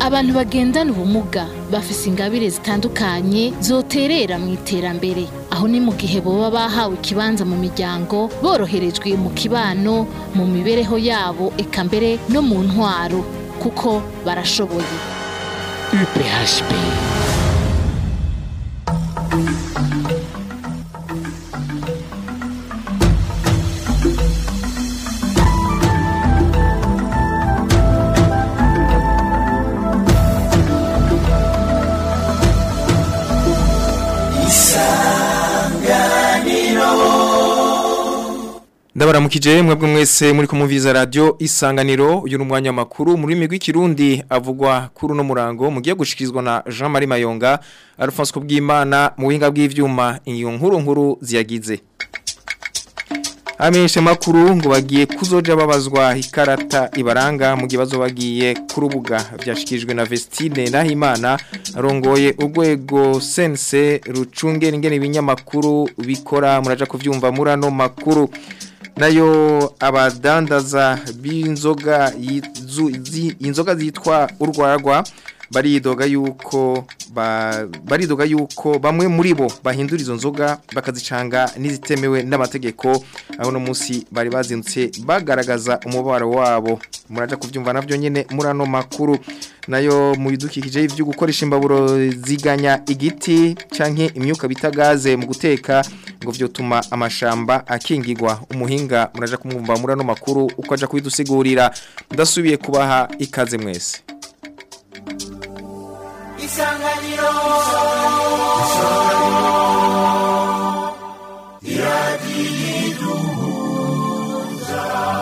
abantu bagendana ubumuga bafise ingabire zitandukanye zoterera mu iterambere aho ni mu gihe boba bahawe ikibanza mu miryango boroherejwe mu kibano mu mibereho yabo eka mbere no mu ntwaro kuko barashoboye UPHP ndabaramukije mwebwe mwese muri kumumviza radio isanganiro uyu numwanya makuru muri migwi kirundi avugwa kuri no murango mugiye gushikirizwa na Jean Marie Mayonga Alphonse Kubwimana mu buhinga bw'ivyuma ingiyo nkuru nkuru ziyagize Amenyesha makuru ngo bagiye kuzoja babazwa ikarata ibaranga mu gibazo bagiye ku rubuga byashikijwe na Vestine Nahimana arongoye urwego sense rucungera ingene ibinyamakuru bikora muraja kuvyumva murano makuru nayo abadandaza b'inzoga inzoga zitwa urwarwa baridoga yuko baridoga yuko bamwe muri bo bahindura izo nzoga bakazicanga n'izitemewe n'amategeko aho no munsi bari bazindutse bagaragaza umubaro wabo muraja kuvyumva navyo nyene murano makuru nayo mu bidukikije ivyo gukoresha imbaburo ziganya igiti canke imyuka bita gaze mu guteka ngo vyotuma amashamba akingirwa umuhinga muraja kumwumva murano makuru uko aja kubidusigurira ndasubiye kubaha ikaze mwese isanganiro iradiyiduhuza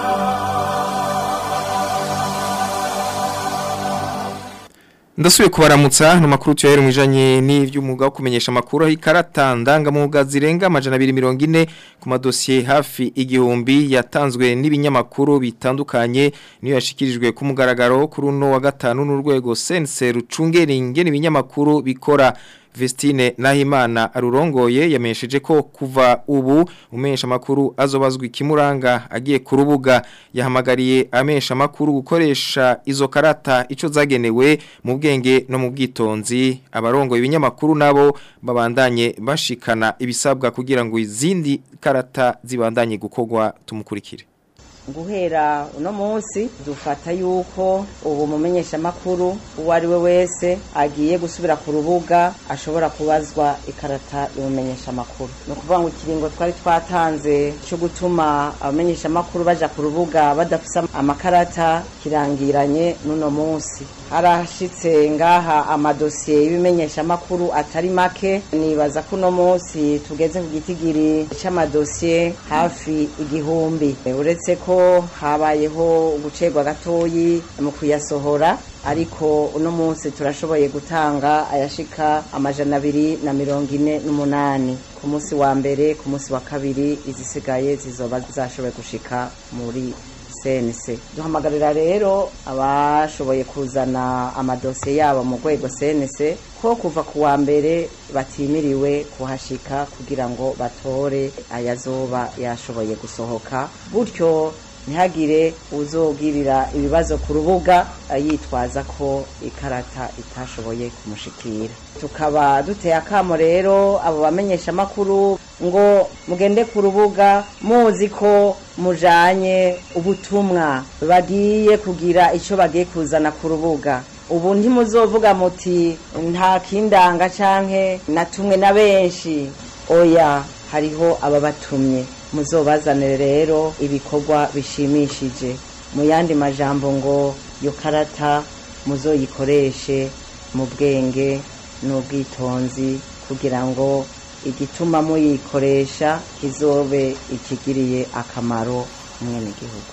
Ndasubiye kubaramutsa no makuru tuyahere mwijanye n'ivy'umwuga wo kumenyesha makuru aho ikarata ndangamuga zirenga amajana 240 ku madosiye hafi igihumbi yatanzwe n'ibinyamakuru bitandukanye niyo yashikirijwe ku mugaragaro kuri uno wa gatanu n'urwego sense rucungera ingene ibinyamakuru bikora Vestine Nahimana arurongoye yamenyesheje ko kuva ubu umesha makuru azobazwa ikimuranga agiye ku rubuga yahamagariye amesha makuru gukoresha izo karata ico zagenewe mu bwenge no mu bwitonzi abarongoye ibinyamakuru nabo babandanye bashikana ibisabwa kugira ngo izindi karata zibandanye gukogwa tumukurikire guhera uno munsi dufata yuko ubu mumenyesha makuru uwo ari we wese agiye gusubira ku rubuga ashobora kubazwa ikarata y'umumenyesha makuru ni ukuvuga ngo ikiringo twari twatanze cyo gutuma abamenyesha makuru baja ku rubuga badafise amakarata kirangiranye n'uno munsi harashitse ngaha amadosiye y'ibimenyesha makuru atari make nibaza ko uno munsi tugeze ku gitigiri c'amadosiye hafi igihumbi uretse ko habayeho gucegwa gatoyi mu kuyasohora ariko uno munsi turashoboye gutanga ayashika amajana abiri na mirongo ine n'umunani ku munsi wa mbere ku munsi wa kabiri izisigaye zizoba zashoboye gushika muri sense duhamagarira rero abashoboye kuzana amadosiye yabo mu rwego sense ko kuva ku wa mbere batimiriwe kuhashika kugira ngo batore ayazoba yashoboye gusohoka gutyo ntihagire uzogirira ibibazo ku rubuga yitwaza ko ikarata itashoboye kumushikira tukaba duteye akamo rero abo bamenyesha amakuru ngo mugende ku rubuga muzi ko mujanye ubutumwa bagiye kugira icyo bagiye kuzana ku rubuga ubu ntimuzovuga muti nta kindanga canke natumwe na benshi oya hariho ababatumye muzobazanire rero ibikorwa bishimishije mu yandi majambo ngo iyo karata muzoyikoreshe mu bwenge n'ubwitonzi kugira ngo igituma muyikoresha kizobe ikigiriye akamaro umwenegihugu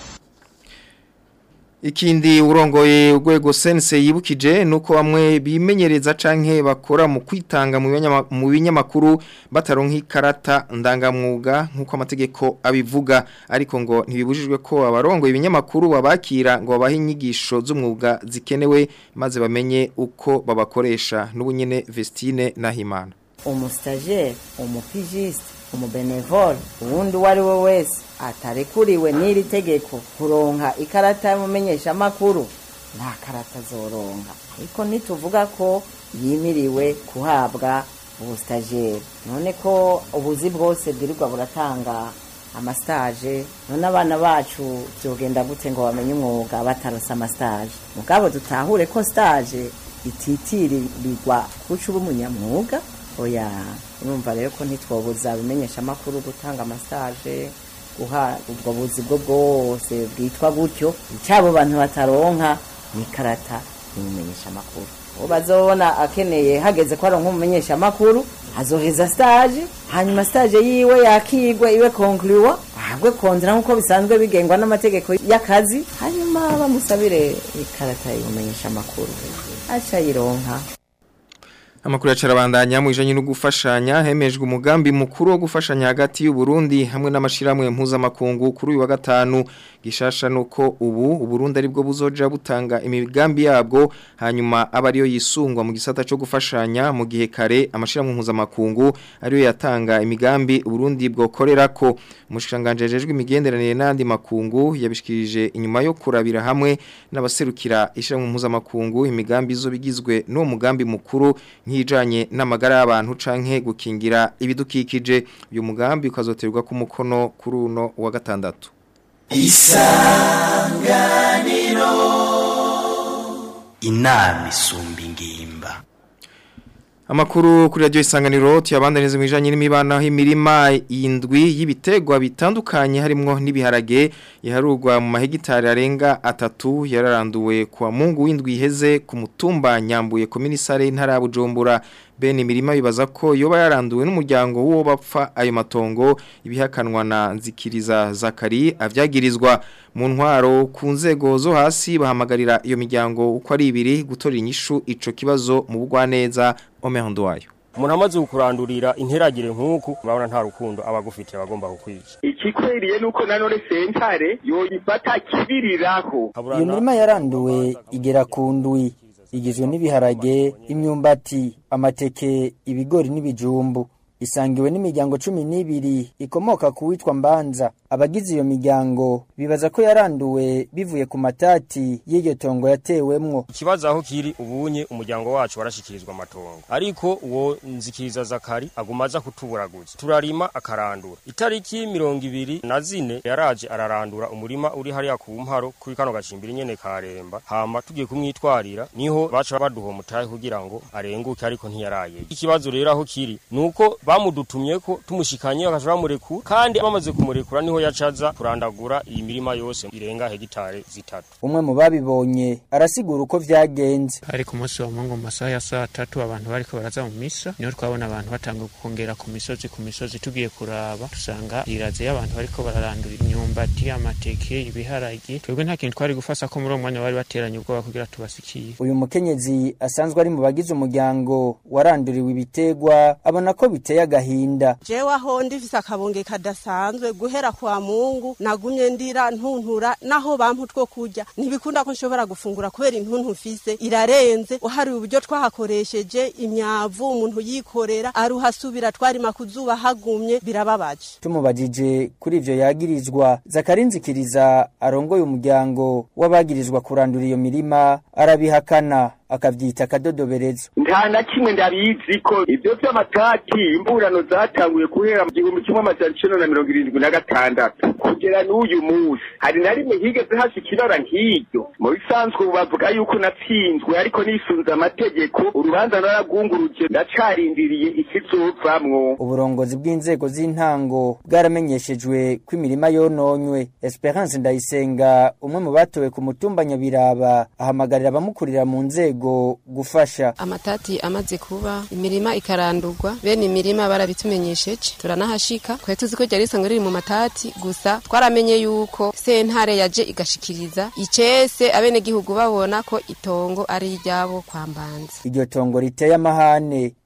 Ikindi urongoye urwego sense yibukije nuko bamwe bimenyereza canke bakora mu kwitanga mu binyamakuru bataronka ikarata ndangamwuga nkuko amategeko abivuga ariko ngo ntibibujijwe ko abarongoye ibinyamakuru babakira ngo babahe inyigisho z'umwuga zikenewe maze bamenye uko babakoresha n'ubunyene Vestine Nahimana umustajere umupigiste umubenevole uwundi uwo ari we wese atarekuriwe n'iri tegeko kuronka ikarata y'umumenyeshamakuru nta karata zoronka ariko ntituvuga ko yimiriwe kuhabwa ubusitageri none ko ubuzi bwose bwirirwa buratanga amasitaje none abana bacu byogenda gute ngo bamenye umwuga batarose amasitaje mugabo dutahure ko sitaje ititirirwa kuca uba umunyamwuga oya urumva rero ko ntitwobuza bimenyesha amakuru gutanga amasitaje guha ubwo buzi bwo bwose bwitwa gutyo icyabo bantu bataronka ni karata imumenyesha amakuru uwo bazobona akeneye hageze ko aronka umumenyesha amakuru azoheza stage hanyuma stage yiwe yakigwa iwe konkluwa ahabwe kontra nk'uko bisanzwe bigengwa n'amategeko y'akazi hanyuma bamusabire ikarata imumenyesha amakuru aca yironka Amakuru yacarabandanya mu ijanye no gufashanya hemejwe umugambi mukuru wo gufashanya hagati y'u Burundi hamwe n'amashiramwe mpuzamakungu kuri uyu wa gatanu gishasha nuko ubu u Burundi aribwo buzoja butanga imigambi yabwo hanyuma aba ariyo yisungwa mu gisata cyo gufashanya mu gihe kare amashiramwe mpuzamakungu ariyo yatanga imigambi u Burundi bwokorerako umushikanganje jejwe imigenderanire n'andi makungu yabishikirije inyuma yo kurabira hamwe n'abaserukira ishiramwe mpuzamakungu imigambi zo bigizwe n'uwo mugambi mukuru nk'ijanye n'amagara y'abantu canke gukingira ibidukikije uyu mugambi ukazoterwa ku mukono kuri uno wa gatandatu inama isumba ingimba Amakuru kuri radio isanganiro tuyabandaniza mu bijanye n'imibano imirima indwi y'ibitegwa bitandukanye harimwo n'ibiharage yaharurwa mu mahegitari arenga atatu yararanduwe kwa Mungu w'indwi iheze ku mutumba nyambuye komisare intara ya Bujumbura bene imirima bibaza ko yoba yaranduwe n'umuryango w'uwo bapfa ayo matongo ibihakanwa na nzikiriza Zakari avyagirizwa mu ntwaro ku nzego zo hasi bahamagarira iyo miryango uko ari ibiri gutora inyishu ico kibazo mu bugwaneza omehondo wayo umuntu amaze kukurandurira interagire nk'uku urabona nta rukundo aba agufitiye abagomba kukwica ikikwiriye nuko nanone sentare yoyifata kibiriraho iyo mirima yaranduwe igera ku ndwi igizwe n'ibiharage imyumbati amateke ibigori n'ibijumbu isangiwe n'imiryango cumi n'ibiri ikomoka ku witwa mbanza abagize iyo miryango bibaza ko yaranduwe bivuye ku matati y'iryo tongo yatewemwo ikibazo aho kiri ubunye umuryango wacu warashikirizwa amatongo ariko uwo nzikiriza zakari aguma aza kutuburaguza turarima akarandura itariki mirongo ibiri na zine yaraje ararandura umurima uri hariya ku mparo kuri kano gacimbiri nyene karemba hama tugiye kumwitwarira niho baca baduha umutahe kugira ngo arenguke ariko ntiyaraye ikibazo rero aho kiri nuko bamudutumye ko tumushikanye bakaja bamurekura kandi bamaze kumurekura niho yacaza kurandagura iyi mirima yose irenga hegitare zitatu umwe mu babibonye arasigura uko vyagenze ari ku munsi wa mungu mu masaha ya saa tatu abantu bariko baraza mu misa niho twabona abantu batanga kongera ku misozi ku misozi tugiye kuraba dusanga iraze y'abantu bariko bararandura imyumbati amateke ibiharage twebwe nta kintu twari gufasa ko muri uwo mwanya bari bateranye ubwoba kugira tubasikiye uyu mukenyezi asanzwe ari mu bagize umuryango waranduriwe ibitegwa abona ko biteye agahinda jewe aho ndifise akabonge kadasanzwe guhera kwa mungu nagumye ndira ntuntura naho bampa utwo kurya ntibikunda ko nshobora gufungura kubera intuntu mfise irarenze uhariwe uburyo twahakoresheje imyavu umuntu yikorera aruhasubira twarima kuzuba hagumye birababaje tumubajije kuri ivyo yagirizwa zakarinzikiriza arongoye umuryango w'abagirizwa kurandura iyo mirima arabihakana akavyita akadodoberezo nta na kimwe ndabizi ko ibyo by'amatati imburano zatanguye guhera mu gihumbi kimwe amajana icenda na mirongo irindwi na gatandatu kugera n'uyu munsi hari na rimwe higeze hasi ikirara nk'iryo mu bisanzwe ubu bavuga yuko natsinzwe ariko nisunze amategeko urubanza naragunguruje ndacarindiriye ikizovamwo uburongozi bw'inzego z'intango bwaramenyeshejwe ko imirima yononywe esperance ndayisenga umwe mu batowe ku mutumba nyabiraba ahamagarira abamukurira mu nzego gufasha amatati amaze kuba imirima ikarandurwa bene imirima barabitumenyesheje turanahashika twari tuzi ko ryari risanzwe riri mu matati gusa twaramenye yuko sentare yaje igashikiriza icese abenegihugu babona ko itongo ari iryabo kwa mbanza iryo tongo riteye amahane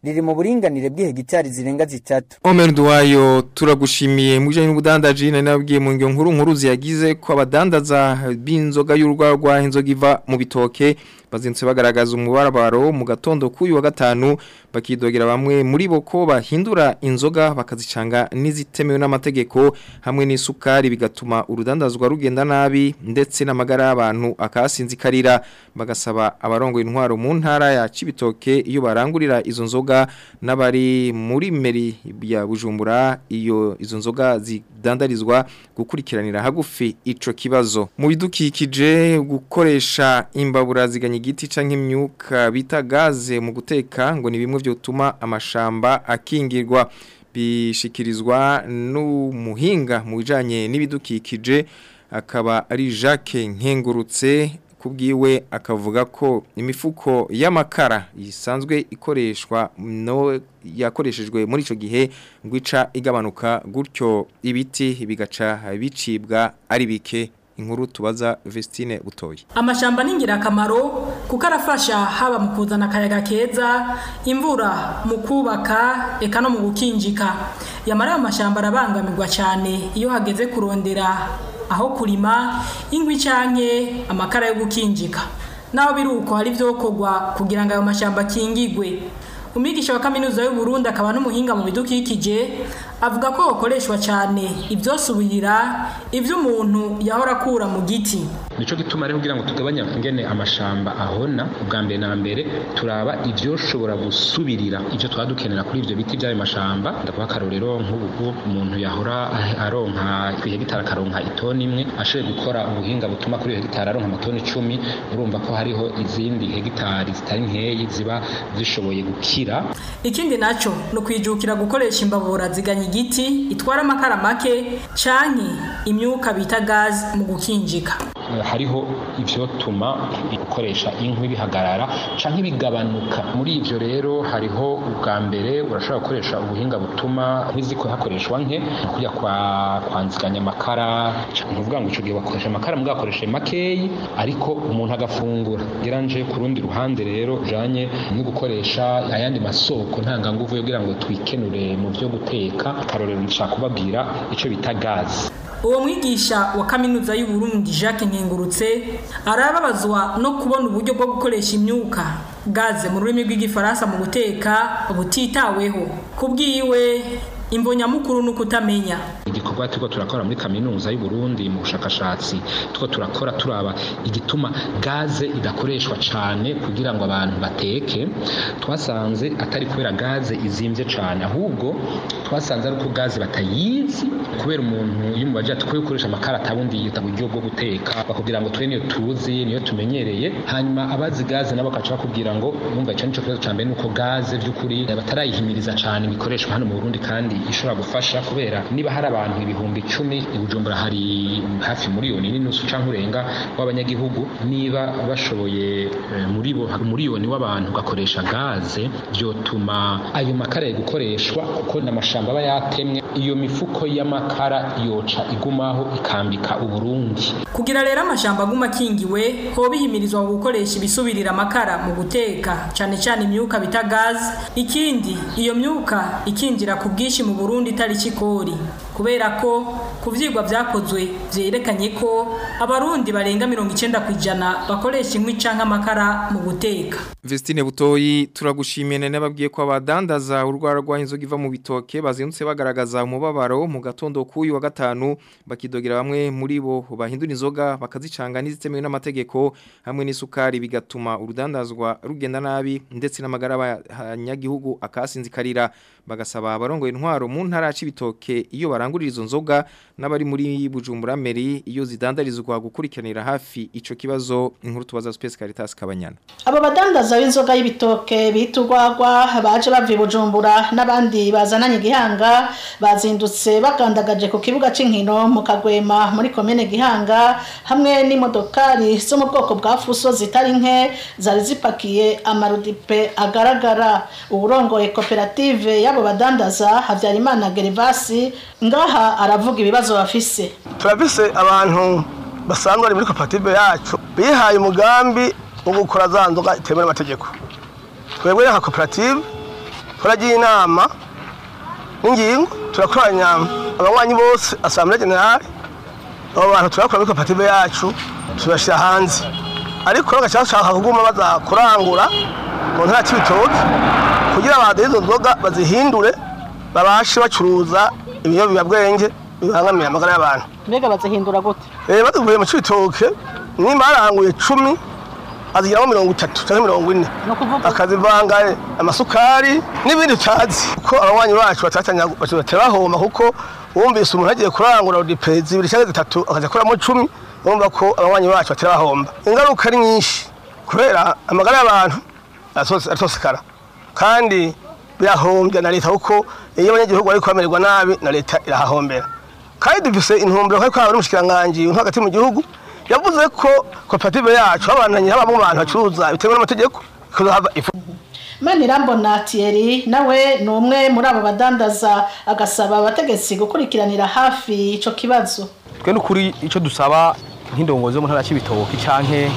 riri mu buringanire bw'ihegitari zirenga zitatu Omer Duwayo turagushimiye mu bijanye n'ubudandaji nari nabwiye mu ngyo nkuru nkuru ziyagize ko abadandaza b'inzoga y'urwarwa inzoga iva mu bitoke bazindutse bagaragaza umubarabaro mu gatondo k'uyu wa gatanu bakidogera bamwe muri bo ko bahindura inzoga bakazicanga n'izitemewe n'amategeko hamwe n'isukari bigatuma urudandazwa rugenda nabi ndetse n'amagara y'abantu akasinzikarira bagasaba abarongo intwaro mu ntara ya Cibitoke iyo barangurira izo nzoga n'abari muri meri ya Bujumbura iyo izo nzoga zidandarizwa gukurikiranira hagufi ico kibazo mu bidukikije gukoresha imbabura ziganye igiti canke imyuka bita gaze mu guteka ngo ni bimwe byotuma amashamba akingirwa bishikirizwa n'umuhinga mu bijanye n'ibidukikije akaba ari Jacques Nkengurutse kubwiwe akavuga ko imifuko y'amakara isanzwe ikoreshwa no yakoreshejwe muri ico gihe ngwica igabanuka gutyo ibiti bigaca bicibwa ari bike inkuru tubaza Vestine Butoyi amashamba ni ingirakamaro kuko arafasha haba mu kuzana akayaga keza imvura mu kubaka eka no mu gukinjika yamara ayo mashamba arabangamirwa cyane iyo hageze kurondera aho kurima ingwi canke amakara yo gukinjika naho biri uko hari vyokorwa kugira ngo ayo mashamba akingigwe umwigisha wa kaminuza y'u Burundi akaba n'umuhinga mu bidukikije avuga ko hakoreshwa cyane ibyosubirira ibyo umuntu yahora akura mu giti nico gituma rero kugira ngo tugabanye ingene amashamba ahona ubwa mbere na mbere turaba ivyoshobora gusubirira ivyo twaba dukenera kuri ivyo biti by'ayo mashamba ndavuga akarorero nk'ubu umuntu yahora aronka kwihegitara akaronka itoni imwe ashoboye gukora ubuhinga butuma kuri iyo hegitari aronka amatoni icumi urumva ko hariho izindi hegitari zitari nkeyi ziba zishoboye gukira ikindi naco ni ukwijukira gukoresha imbabura ziganya igiti itwara amakara make canke imyuka bita gazi mu gukinjika hariho ivyotuma gukoresha inkwi bihagarara canke bigabanuka muri ivyo rero hariho ubwa mbere urashobora gukoresha ubuhinga butuma nk'iziko hakoreshwa nke kujya kwa kwanziganya amakara ntuvuga ngo ico gihe bakoresha amakara mugakoresha makeyi ariko umuntu agafungura geranje ku rundi ruhande rero janye no gukoresha ayandi masoko ntanganguvu yo kugira ngo twikenure mu vyo guteka akarorero nshaka kubabwira ico bita gazi uwo mwigisha wa kaminuza y'u Burundi Jacques Nkengurutse arababazwa no kubona uburyo bwo gukoresha imyuka gaze mu rurimi rw'igifaransa mu guteka butitaweho kubwiwe imbonyamukuru ni ukutamenya igikorwa turiko turakora muri kaminuza y'u Burundi mu bushakashatsi turiko turakora turaba igituma gaze idakoreshwa cyane kugira ngo abantu bateke twasanze atari kubera gaze izimvye cyane ahubwo twasanze ari uko gaze batayizi kubera umuntu iyo mubaje tukwiye gukoresha amakara atabundi yita buryo bwo guteka bakubwira ngo twe niyo tuzi niyo tumenyereye hanyuma abazi gaze nabo bakaca bakubwira ngo numva ico nico kibazo cyambere nuko gaze by'ukuri batarayihimiriza cyane bikoreshwa hano mu Burundi kandi ishobora gufasha kubera niba hari abantu ibihumbi icumi i Bujumbura hari hafi miliyoni n'inusu canke urenga w'abanyagihugu niba bashoboye muri bo miliyoni w'abantu gakoresha gaze byotuma ayo makara gukoreshwa kuko n'amashamba aba yatemwe iyo mifuko y'amakara yoca igumaho ikambika uburundi kugira rero amashamba aguma akingiwe ho bihimirizwa gukoresha ibisubirira amakara mu guteka cyane cyane imyuka bita gaze ikindi iyo myuka ikinjira ku bwinshi mu Burundi itari kikori kubera ko ku vyigwa vyakozwe vyerekanye ko abarundi barenga 90 kwijana bakoresha inkwi canke amakara mu guteka Vestine Butoyi turagushimiye nene babwiye ko abadandaza urwara rwa inzoga iva mu bitoke bazindutse bagaragaza umubabaro mu gatondo kuyu wa gatanu bakidogera bamwe muri bo bahindura inzoga bakazicanga n'izitemewe n'amategeko hamwe n'isukari bigatuma urudandazwa rugenda nabi ndetse n'amagara y'abanyagihugu akasinzikarira bagasaba abarongoye intwaro mu ntara y'ibitoke iyo barangurira izo nzoga n'abari muri Bujumbura Meri iyo zidandarizwa gukurikiranira hafi ico kibazo inkuru tubaza Space Caritas Kabanyana abo badandaza b'inzoga y'ibitoke bita urwagwa baje bava i Bujumbura n'abandi bazananye igihanga bazindutse bagandagaje ku kibuga c'inkino mu Kagwema muri komene Gihanga hamwe n'imodokari zo mu bwoko bwa fuso zitari nke zari zipakiye amarudipe agaragara uburongoye koperative y'abo badandaza Havyarimana Gervasi ngaha aravuga ibibazo bafise turafise abantu basanzwe bari muri koperative yacu bihaye umugambi wo gukora za nzoga itemewe n'amategeko twebwe nka koperative turagiye inama n'ingingo turakoranya abanywanyi bose asambure generale abo bantu turakora muri koperative yacu tubashyira hanze ariko bagaca bashaka kuguma baza kurangura mu ntara cy'ibitoki kugira baduhe izo nzoga bazihindure babashe bacuruza ibiyobyabwenge bibangamira amagara y'abantu mbega bazihindura gute Eh, baduvuye mu cibitoke nimba haranguye cumi azigiramo mirongo itatu cyangwa mirongo ine akazivanga eh, amasukari n'ibindi utazi kuko abanywanyi bacu batatanya batera bahomba kuko wumvise umuntu agiye kurangura udipezi zibiri cyangwa zitatu akaza akuramo cumi urumva ko abanywanyi bacu batera bahomba ingaruka ari nyinshi kubera amagara y'abantu aratos- aratosekara kandi birahombya na leta kuko iyo abanyagihugu bari kubamererwa nabi na leta irahahombera kandi dufise intumbero ko hari umushikiranganji uri hagati mu gihugu yavuze ko koperative yacu habandanye habamo abantu bacuruza bitewe n'amategeko kuzohava ifu Manirambona Thierry nawe ni umwe muri abo badandaza agasaba abategetsi gukurikiranira hafi ico kibazo twe n'ukuri icyo dusaba nk'indongozi yo mu ntara y'ibitoki canke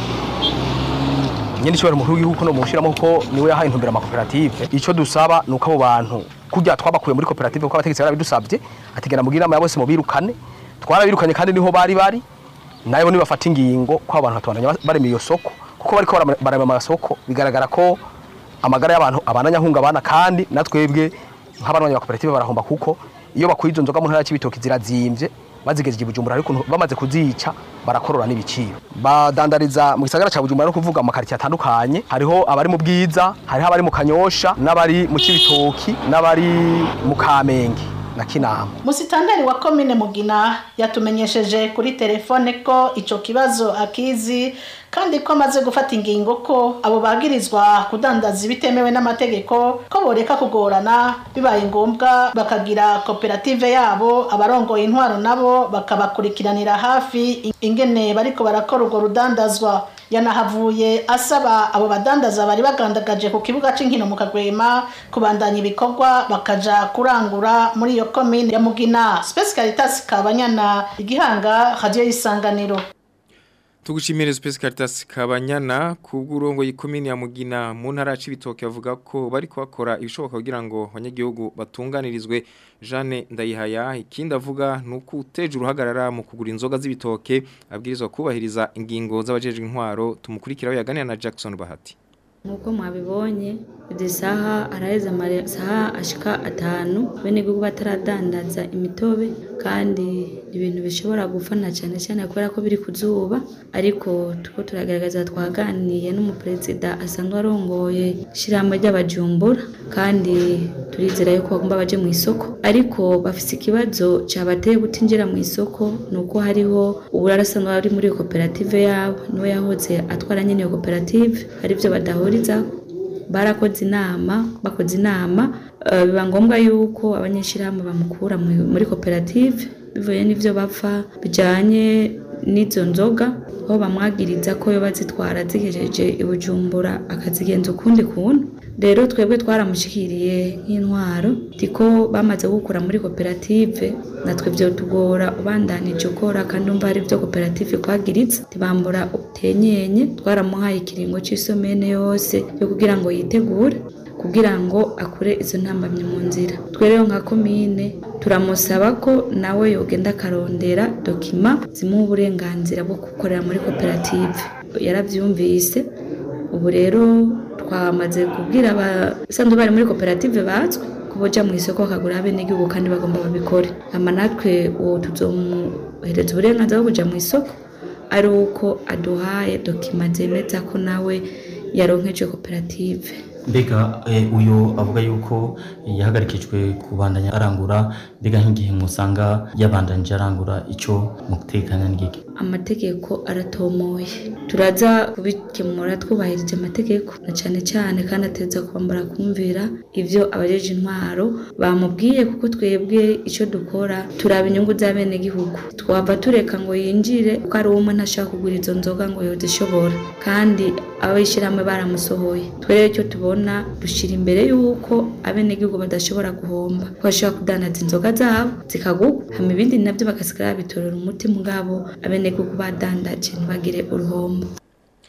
nyine ishobora umukuru w'igihugu no mushiramo ko niwe yahaye intumbero amakoperative icyo dusaba ni uko abo bantu kurya twabakuye muri koperative kuko abategetsi barabidusabye ategera mugira inama ya bose mubirukane twarabirukanye kandi niho bari bari nayo nibafata ingingo ko abantu batubandanya barema iyo soko kuko bariko barama- barema amasoko bigaragara ko amagara y'abantu abandanya ahungabana kandi natwebwe nk'abantu ba koperative barahomba kuko iyo bakuye izo nzoga mu ntara y'ibitoki zirazimvye bazigejeje i bujumbura ariko bamaze kuzica barakorora n'ibiciro badandariza mu gisagara ca bujumbura no kuvuga amakaritiye atandukanye hariho abari mu bwiza hariho abari mu kanyosha n'abari mu cibitoki n'abari mu kamenge na kinama Musitanteri wa komine Mugina yatumenyesheje kuri telefone ko ico kibazo akizi kandi ko amaze gufata ingingo ko abo bagirizwa kudandaza ibitemewe n'amategeko ko boreka kugorana bibaye ngombwa bakagira koperative yabo abarongoye intwaro nabo bakabakurikiranira hafi ingene bariko barakora urwo rudandazwa yanahavuye asaba abo badandaza bari bagandagaje ku kibuga c'inkino mu kagwema kubandanya ibikorwa bakaja kurangura muri iyo komine ya mugina Space Caritas kabanyana igihanga radio y'isanganiro Tugushimire Space Caritas Kabanyana kubw'urongo yikomini ya Mugina mu ntara y'ibitoke bavuga ko bari kubakora ibishoboka kugira ngo abanyagihugu batunganirizwe Jeanne Ndayihaya ikindi avuga nuko uteje uruhagarara mu kugura inzoga z'ibitoke abwirizwa kubahiriza ingingo z'abajejwe intwaro tumukurikiraho yaganira na Jackson Bahati nk'uko mwabibonye izi saha araheze amasaha ashika atanu bene gihugu bataradandaza imitobe kandi ibintu bishobora gufana cyane cyane kubera ko biri ku zuba ariko tuko turagaragaza twaganiye n'umuperezida asanzwe arongoye ishyirahamwe ry'abajumbura kandi turizera yuko bagomba baje mu isoko ariko bafise ikibazo cyabateye kutinjira mu isoko ni uko hariho uburara asanzwe ari muri iyo koperative yabo niwe yahoze atwara nyine iyo koperative hari ibyo badahuriza barakoze inama bakoze inama eh, biba ngombwa yuko abanyeshyirahamwe bamukura mu- muri koperative bivuye n'ivyo bapfa bijanye n'izo nzoga aho bamwagiriza ko yo bazitwara zigejeje i bujumbura akazigenza ukundi kuntu rero twebwe twaramushikiriye nk'intwaro tiko bamaze gukura muri koperative natwe byo tugora ubandanije ukora kandi umva ari byo koperative kwagiritse tibambura utenyenye twaramuhaye ikiringo c'isomene yose yo kugira ngo yitegure kugira ngo akure izo ntambamye mu nzira twe rero nka komine turamusaba ko nawe yogenda akarondera dokima zimuha uburenganzira bwo gukorera muri koperative yarabyumvise ubu rero twamaze kubwira abasanzwe bari muri koperative bazwi ko boja mu isoko bakagura abenegihugu kandi bagomba babikore ama natwe uwo tuzomuhereza uburenganzira bwo kuja mu isoko ari uko aduhaye dokima zemeza ko nawe yaronkeje koperative mbega eh, uyu avuga yuko yahagarikijwe kubandanya arangura mbega nk'igihe musanga yabandanije arangura icyo mutekanya n'igiki amategeko aratomoye turaza kubikemura twubahirije amategeko na cyane cyane kandi ateza kwambara kumvira ibyo abajeje intwaro bamubwiye kuko twebwe icyo dukora turaba inyungu z'abenegihugu twava tureka ngo yinjire kuko ari umwe ntashaka kugura izo nzoga ngo yozishobora kandi abishyirahamwe baramusohoye twe rero icyo tubona dushyira imbere y'uko abenegihugu badashobora guhomba ko bashobora kudandaza inzoga zabo zikagugwa hama ibindi nabyo bagasigara babitorera umuti mugabo abenegihugu badandaje ntibagire uruhombo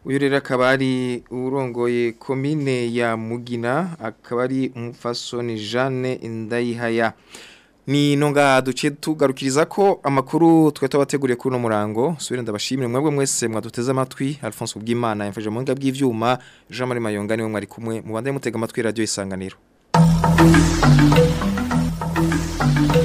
uyu rero akaba ari urongoye komine ya mugina akaba ari umufasoni jeanne indayihaya ni nonga duce tugarukiriza ko amakuru twe tubateguriye kuri uno murango subire ndabashimire mwebwe mwese mwaduteze amatwi Alphonse Ubwimana yamfashe mu nga bw'ivyuma Jean Marie Mayonga niwe mwari kumwe mu bande mutega amatwi radio isanganiro